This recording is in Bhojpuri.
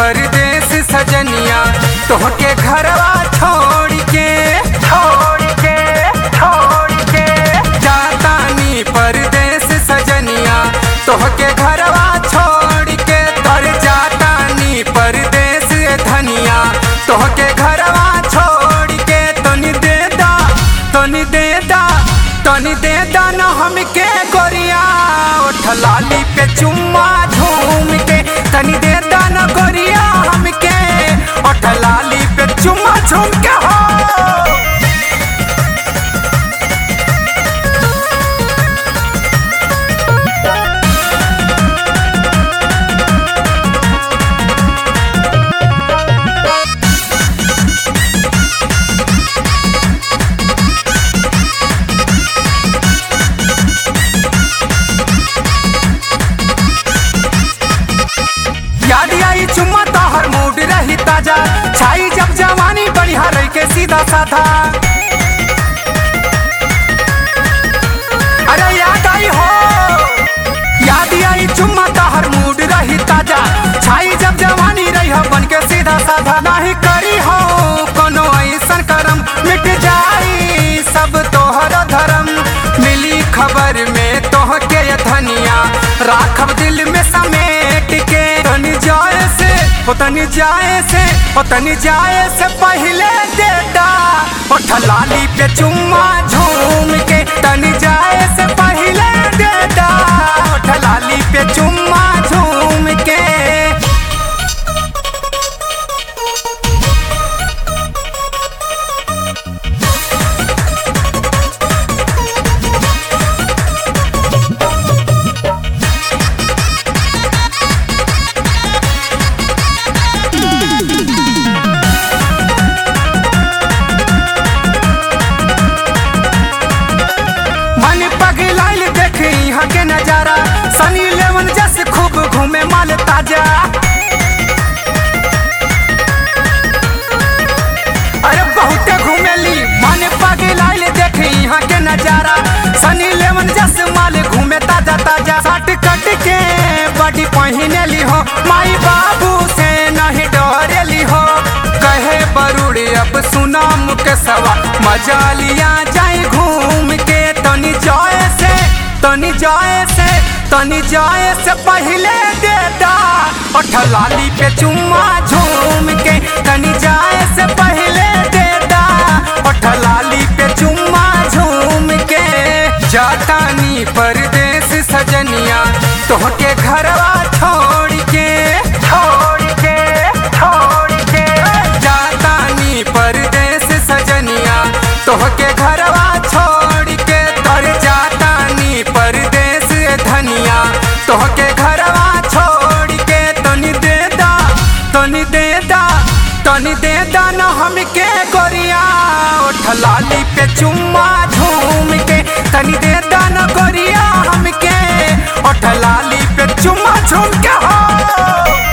परदेस सजनिया तोहके घरवा छोड़ के छोड़ के छोड़ के जातानी परदेस सजनिया तोहके घरवा छोड़ के तर जातानी परदेस धनिया तोहके घरवा छोड़ के तनी दे दा तनी दे दा तनी दे दा न हमके गोरिया ओठ लाली पे चुम्मा झूम के तनी दे दा न गोरिया हमके ओठ लाली पे चुम्मा झूम के हो याद आई चुम्मा तोहर मूड रही ताजा छाई जब जवानी बढ़िया रही के सीधा साधा अरे याद आई हो याद आई चुम्मा तोहर मूड रही ताजा छाई जब जवानी रही हो बन के सीधा साधा नहीं करी हो कोनो ऐसन करम मिट जाई सब तोहर धर्म मिली खबर में तोह के धनिया राखब दिल में समेट के तनी जाए से हो तनी जाए से हो तनी जाए से पहले देता ओठ लाली पे चुम्मा झूम के तनी जाए से पहले देता ओठ लाली पे चुम्मा झूम के मन पगलाइल देख यहाँ के नजारा सनी लेवन जैसे खूब घूमे माल ताजा अरे बहुत घूमेली मन पगलाइल देख यहाँ के नजारा सनी लेवन जैसे माल घूमे ताजा ताजा सट कट के बड़ी पहिनेली हो माई बाबू से नहीं डरेली हो कहे बरुड़ी अब सुना मुके सवा मजा लिया जाए घूम के तनी जाए से तनी जाए से तनी जाए से पहले देता ओठ लाली पे चुम्मा झूम के तनी जाए से पहले देता ओठ लाली पे चुम्मा झूम के जातानी परदेस सजनिया तोहके घरवा छोड़ के छोड़ के छोड़ के जातानी परदेस सजनिया तोहके घरवा छोड़ के तर जातानी परदेस धनिया तोहके घरवा छोड़ के तनी दे दा तनी दे दा तनी दे दा न हमके गोरिया ओठ लाली पे चुम्मा झूम के तनी दे दा न गोरिया हमके ओठ लाली पे चुम्मा झूम के हो